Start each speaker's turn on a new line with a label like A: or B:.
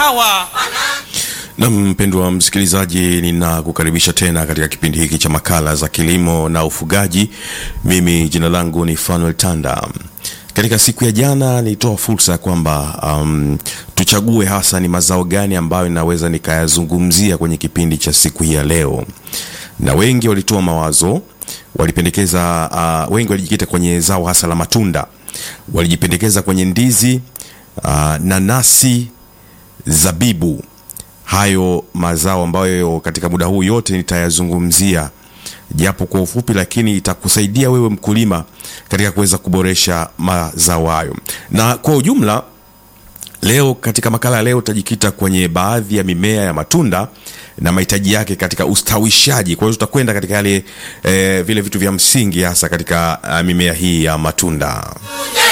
A: hawa.
B: Na mpendwa msikilizaji, ninakukaribisha tena katika kipindi hiki cha makala za kilimo na ufugaji. Mimi jina langu ni Fanuel Tanda. Katika siku ya jana nilitoa fursa ya kwamba um, tuchague hasa ni mazao gani ambayo ninaweza nikayazungumzia kwenye kipindi cha siku hii ya leo, na wengi walitoa mawazo, walipendekeza uh, wengi walijikita kwenye zao hasa la matunda, walijipendekeza kwenye ndizi, uh, nanasi, zabibu hayo mazao ambayo katika muda huu yote nitayazungumzia japo kwa ufupi, lakini itakusaidia wewe mkulima katika kuweza kuboresha mazao hayo. Na kwa ujumla, leo katika makala ya leo utajikita kwenye baadhi ya mimea ya matunda na mahitaji yake katika ustawishaji. Kwa hiyo tutakwenda katika yale eh, vile vitu vya msingi hasa katika uh, mimea hii ya matunda.